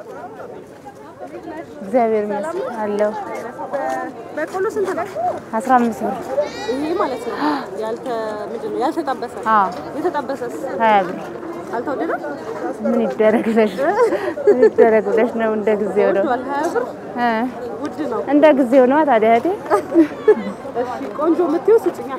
እግዚአብሔር ይመስገን አለሁ። በቆሎ ስንት ነው? አስራ አምስት ብር ይሄ ማለት ነው ያልተ ምንድን ነው ያልተጠበሰ? አዎ የተጠበሰስ ሀያ ብር አልተወደደም? ምን ይደረግ ብለሽ ምን ይደረግ ብለሽ ነው? እንደ ጊዜው ነው ወዷል። ሀያ ብር እ ውድ ነው። እንደ ጊዜው ነው ታዲያ እህቴ። እሺ ቆንጆ የምትይው ስጭኛ።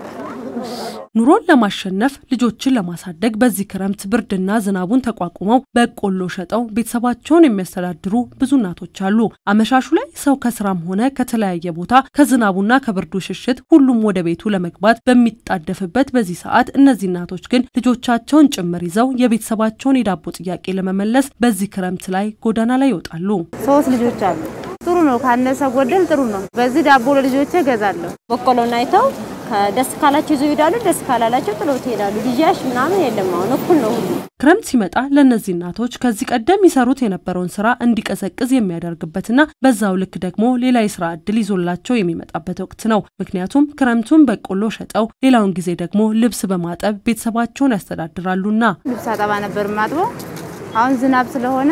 ኑሮን ለማሸነፍ ልጆችን ለማሳደግ በዚህ ክረምት ብርድና ዝናቡን ተቋቁመው በቆሎ ሸጠው ቤተሰባቸውን የሚያስተዳድሩ ብዙ እናቶች አሉ። አመሻሹ ላይ ሰው ከስራም ሆነ ከተለያየ ቦታ ከዝናቡና ከብርዱ ሽሽት ሁሉም ወደ ቤቱ ለመግባት በሚጣደፍበት በዚህ ሰዓት እነዚህ እናቶች ግን ልጆቻቸውን ጭምር ይዘው የቤተሰባቸውን የዳቦ ጥያቄ ለመመለስ በዚህ ክረምት ላይ ጎዳና ላይ ይወጣሉ። ሶስት ልጆች አሉ። ጥሩ ነው፣ ካነሰ ጎደል ጥሩ ነው። በዚህ ዳቦ ለልጆቼ እገዛለሁ። በቆሎን አይተው ደስ ካላቸው ይዘው ይሄዳሉ፣ ደስ ካላላቸው ጥለው ይሄዳሉ። ልጅያሽ ምናምን የለም። አሁን እኩል ነው ሁሉ። ክረምት ሲመጣ ለእነዚህ እናቶች ከዚህ ቀደም ይሰሩት የነበረውን ስራ እንዲቀዘቅዝ የሚያደርግበትና በዛው ልክ ደግሞ ሌላ የስራ እድል ይዞላቸው የሚመጣበት ወቅት ነው። ምክንያቱም ክረምቱን በቆሎ ሸጠው ሌላውን ጊዜ ደግሞ ልብስ በማጠብ ቤተሰባቸውን ያስተዳድራሉና። ልብስ አጠባ ነበር ማጥበው። አሁን ዝናብ ስለሆነ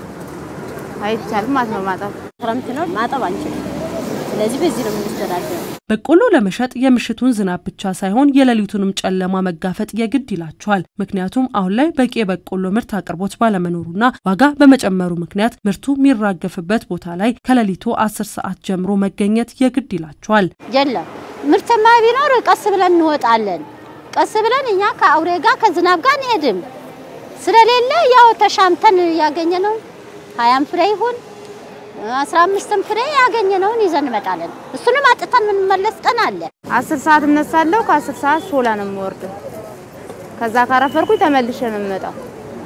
አይቻልም ማለት ነው ማጠብ። ክረምት ነው ማጠብ አንችልም። ስለዚህ በዚህ ነው የምንስተዳደረው። በቆሎ ለመሸጥ የምሽቱን ዝናብ ብቻ ሳይሆን የሌሊቱንም ጨለማ መጋፈጥ የግድ ይላቸዋል። ምክንያቱም አሁን ላይ በቂ የበቆሎ ምርት አቅርቦት ባለመኖሩና ዋጋ በመጨመሩ ምክንያት ምርቱ የሚራገፍበት ቦታ ላይ ከሌሊቱ አስር ሰዓት ጀምሮ መገኘት የግድ ይላቸዋል። የለም ምርትማ ቢኖር ቀስ ብለን እንወጣለን። ቀስ ብለን እኛ ከአውሬ ጋር ከዝናብ ጋር እንሄድም ስለሌለ ያው ተሻምተን ያገኘነው ሀያም ፍሬ ይሁን አስራ አምስትም ፍሬ ያገኘነውን ይዘን እንመጣለን። እሱንም አጥተን የምንመለስ ቀን አለ። አስር ሰዓት እነሳለሁ። ከአስር ሰዓት ሾላ ነው የምወርደው። ከዛ ካረፈርኩኝ ተመልሼ ነው የምመጣው።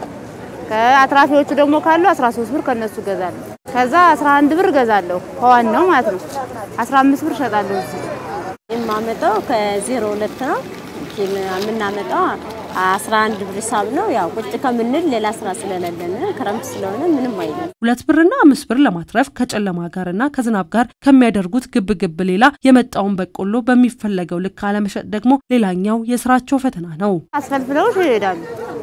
ከአትራፊዎቹ ደግሞ ካሉ 13 ብር ከነሱ እገዛለሁ። ከዛ 11 ብር እገዛለሁ ከዋናው ማለት ነው። 15 ብር እሸጣለሁ እዚህ የማመጣው ከዜሮ ሁለት ነው ግን የምናመጣው አስራ አንድ ብር ሂሳብ ነው። ያው ቁጭ ከምንል ሌላ ስራ ስለሌለን ክረምት ስለሆነ ምንም አይልም። ሁለት ብርና አምስት ብር ለማትረፍ ከጨለማ ጋርና ከዝናብ ጋር ከሚያደርጉት ግብ ግብ ሌላ የመጣውን በቆሎ በሚፈለገው ልክ አለመሸጥ ደግሞ ሌላኛው የስራቸው ፈተና ነው። አስፈልፍለው ይሄዳሉ።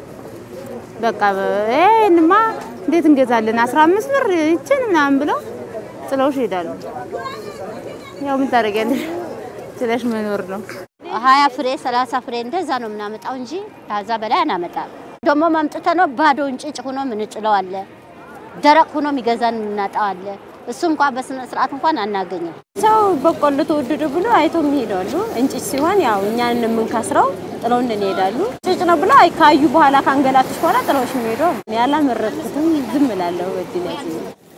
በቃ ይሄንማ እንዴት እንገዛለን 15 ብር ይችን ምናምን ብለው ጥለው ይሄዳሉ። ያው ምን ታደርጊያለሽ? ችለሽ መኖር ነው። ሀያ ፍሬ ሰላሳ ፍሬ እንደዛ ነው የምናመጣው እንጂ ከዛ በላይ አናመጣም። ደግሞ ማምጥተ ነው ባዶ እንጭጭ ሆኖ ምንጭለው አለ፣ ደረቅ ሆኖ የሚገዛን የምናጣው አለ። እሱ እንኳን በስነ ስርዓት እንኳን አናገኝም። ሰው በቆሎ ተወደደ ብሎ አይተው ይሄዳሉ። እንጭጭ ሲሆን ያው እኛን የምንከስረው ጥለው እንሄዳሉ። ጭጭ ነው ብሎ አይ ካዩ በኋላ ካንገላትሽ በኋላ ጥለውሽ የሚሄዱ ያላመረጥኩትም ዝም እላለሁ። በድል ያዝ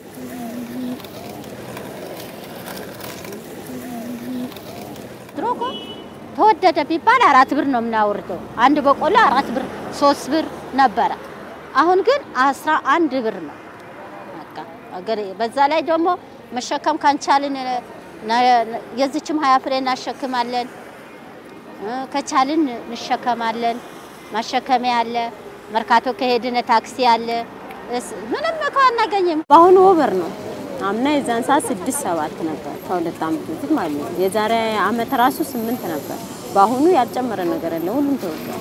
ድሮ እኮ ተወደደ ቢባል አራት ብር ነው የምናወርደው። አንድ በቆሎ አራት ብር ሶስት ብር ነበረ። አሁን ግን አስራ አንድ ብር ነው። በቃ አገር በዛ ላይ ደግሞ መሸከም ካንቻልን የዚችም ሀያ ፍሬ እናሸክማለን፣ ከቻልን እንሸከማለን። ማሸከሚያ አለ። መርካቶ ከሄድን ታክሲ አለ። ምንም እኮ አናገኝም። በአሁኑ ወበር ነው። አምና የዛን ሰዓት ስድስት ሰባት ነበር ከሁለት ዓመት በፊት ማለት ነው። የዛሬ አመት ራሱ ስምንት ነበር። በአሁኑ ያልጨመረ ነገር የለም። ሁሉም ተወዷል።